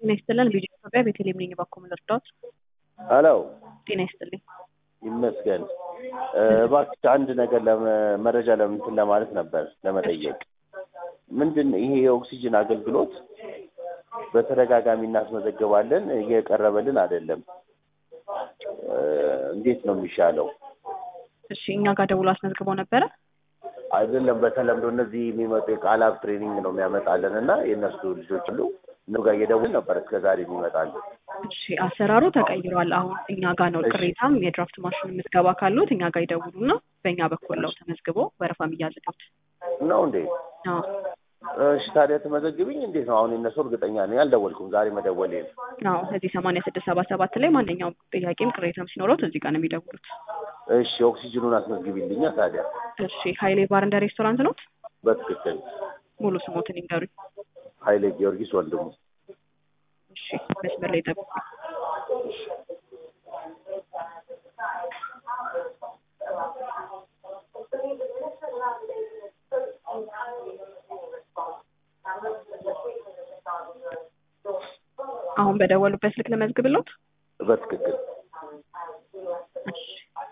ጤና ይስጥልን ቪዲዮ ኢትዮጵያ ቤተልሔም ነኝ እባክዎ ምን ልርዳዎት? ሄሎ ጤና ይስጥልኝ። ይመስገን። እባክህ አንድ ነገር ለመ- መረጃ ለምንትን ለማለት ነበር ለመጠየቅ። ምንድን ይሄ የኦክሲጅን አገልግሎት በተደጋጋሚ እናስመዘግባለን፣ እየቀረበልን አይደለም። እ፣ እንዴት ነው የሚሻለው? እሺ እኛ ጋር ደውሎ አስመዝግበው ነበረ? አይደለም በተለምዶ እነዚህ የሚመጡ የቃላብ ትሬኒንግ ነው የሚያመጣልን እና የእነሱ ልጆች ሁሉ እነሱ ጋር እየደውል ነበር እስከ ዛሬ የሚመጣልን። እሺ አሰራሩ ተቀይሯል። አሁን እኛ ጋር ነው እሺ። ቅሬታም የድራፍት ማሽን ምዝገባ ካሉት እኛ ጋር ይደውሉና በእኛ በኩል ነው ተመዝግቦ ወረፋ የሚያዝሉት። ነው እንዴ? አዎ እሺ ታዲያ ትመዘግብኝ እንዴት ነው? አሁን የእነሱ እርግጠኛ ነኝ አልደወልኩም። ዛሬ መደወሌ ነው። አዎ እዚህ ሰማንያ ስድስት ሰባ ሰባት ላይ ማንኛውም ጥያቄም ቅሬታም ሲኖረውት እዚህ ጋር ነው የሚደውሉት። እሺ ኦክሲጅኑን አስመዝግቢልኛ ታዲያ። እሺ ሀይሌ ባር እንደ ሬስቶራንት ነው? በትክክል ሙሉ ስሞትን ይንገሩኝ። ኃይሌ ጊዮርጊስ ወንድሙ። እሺ መስመር ላይ ጠብቁ። አሁን በደወሉበት ስልክ ለመዝግብሎት? በትክክል እሺ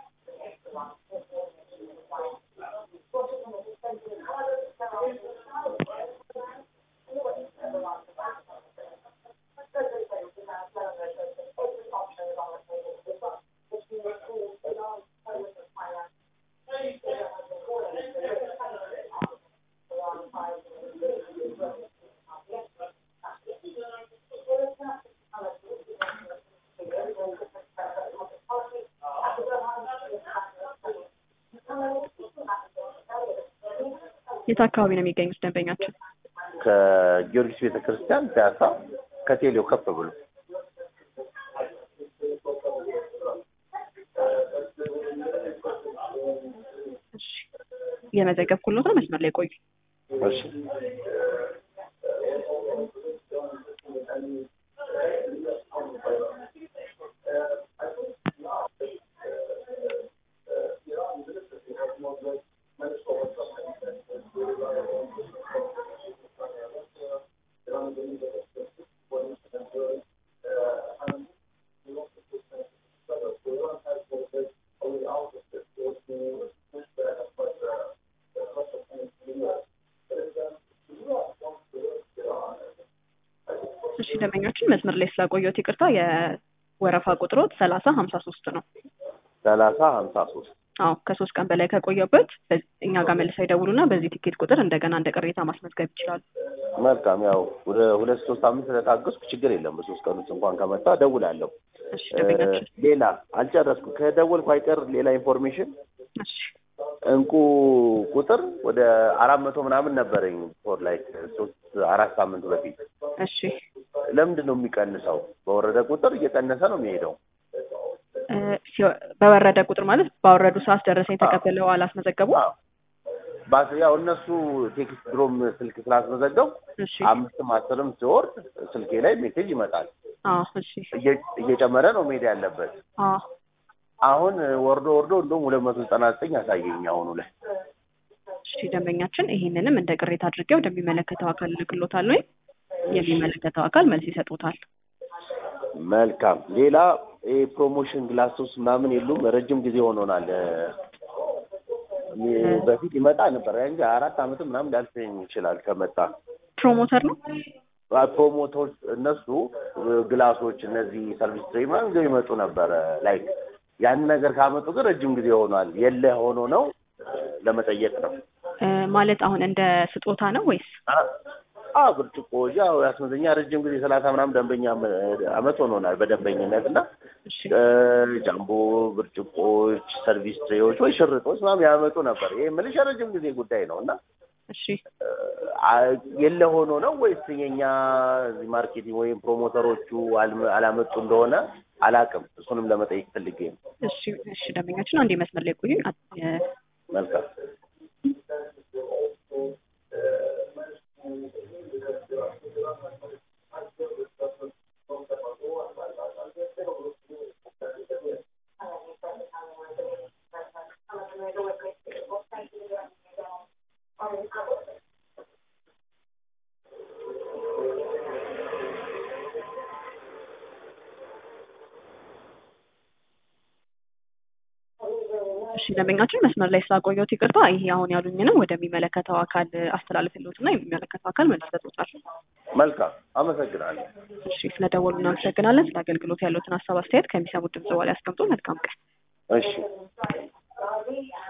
የት አካባቢ ነው የሚገኙት ደንበኛችን? ከጊዮርጊስ ቤተ ክርስቲያን ፒያሳ ከቴሌው ከፍ ብሎ እሺ የመዘገብኩሎት ነው። መስመር ላይ ቆዩ። እሺ እሺ ደንበኛችን መስመር ላይ ስላቆየሁት ይቅርታ። የወረፋ ቁጥሮት ሰላሳ ሀምሳ ሶስት ነው። ሰላሳ ሀምሳ ሶስት አዎ ከሶስት ቀን በላይ ከቆየበት በ- እኛ ጋር መልሰው ይደውሉና በዚህ ቲኬት ቁጥር እንደገና እንደ ቅሬታ ማስመዝገብ ይችላሉ። መልካም ያው ወደ ሁለት ሶስት ሳምንት ስለታገስኩ ችግር የለም። በሶስት ቀን ውስጥ እንኳን ከመጣ እደውላለሁ። እሺ ደንበኛችን እ፣ ሌላ አልጨረስኩ። ከደወልኩ አይቀር ሌላ ኢንፎርሜሽን እሺ እንቁ ቁጥር ወደ አራት መቶ ምናምን ነበረኝ ፎር ላይ ሶስት አራት ሳምንት በፊት እሺ ለምንድን ነው የሚቀንሰው? በወረደ ቁጥር እየቀነሰ ነው የሚሄደው። እ፣ ሲወ- በወረደ ቁጥር ማለት ባወረዱ ሰዓት ደረሰኝ ተቀብለው አላስመዘገቡ። አዎ። ባስ ያው እነሱ ቴክስት ድሮም ስልክ ስላስመዘገቡ እሺ አምስትም አስርም ሲወርድ ስልኬ ላይ ሜሴጅ ይመጣል። አዎ እሺ እየ- እየጨመረ ነው መሄድ ያለበት። አዎ አሁን ወርዶ ወርዶ እንደውም ሁለት መቶ ዘጠና ዘጠኝ ያሳየኝ አሁኑ ላይ። እሺ ደንበኛችን ይሄንንም እንደ ቅሬታ አድርጌ ወደሚመለከተው አካል ልክሎታል ወይ የሚመለከተው አካል መልስ ይሰጡታል። መልካም። ሌላ ይሄ ፕሮሞሽን ግላሶስ ምናምን የሉም። ረጅም ጊዜ ሆኖናል። እ፣ በፊት ይመጣ ነበር እንጂ አራት አመት ምናምን ሊያልፈኝ ይችላል ከመጣ ፕሮሞተር ነው። ፕሮሞተሮች እነሱ ግላሶች እነዚህ ሰርቪስ ትሬ ምናምን ይዘው ይመጡ ነበረ። ላይክ ያን ነገር ካመጡ ግን ረጅም ጊዜ ሆኗል። የለ ሆኖ ነው ለመጠየቅ ነው። እ፣ ማለት አሁን እንደ ስጦታ ነው ወይስ? አ ብርጭቆ ያው ያስመዘኛ ረጅም ጊዜ ሰላሳ ምናምን ደንበኛ አመት ሆኖናል በደንበኝነት እና እሺ እ፣ ጃምቦ ብርጭቆዎች፣ ሰርቪስ ትሬዎች ወይ ሽርጦች ምናምን ያመጡ ነበር። ይሄ የምልሽ የረጅም ጊዜ ጉዳይ ነው እና እሺ አ፣ የለ ሆኖ ነው ወይስ የኛ እዚህ ማርኬቲንግ ወይም ፕሮሞተሮቹ አልመ- አላመጡ እንደሆነ አላውቅም። እሱንም ለመጠየቅ ፈልጌ ነው። እሺ እሺ ደንበኛችን አንዴ መስመር ላይ ቆዩኝ። አ- እ፣ መልካም እሺ ደንበኛችን መስመር ላይ ስላቆየሁት ይቅርታ። ይሄ አሁን ያሉኝንም ወደሚመለከተው አካል አስተላልፍልዎትና የሚመለከተው አካል መልስ ይሰጡታል። መልካም አመሰግናለሁ። እሺ ስለደወሉ እናመሰግናለን። ስለ አገልግሎት ያሉትን ሀሳብ አስተያየት ከሚሰሙት ድምጽ በኋላ ያስቀምጡ። መልካም ቀን። እሺ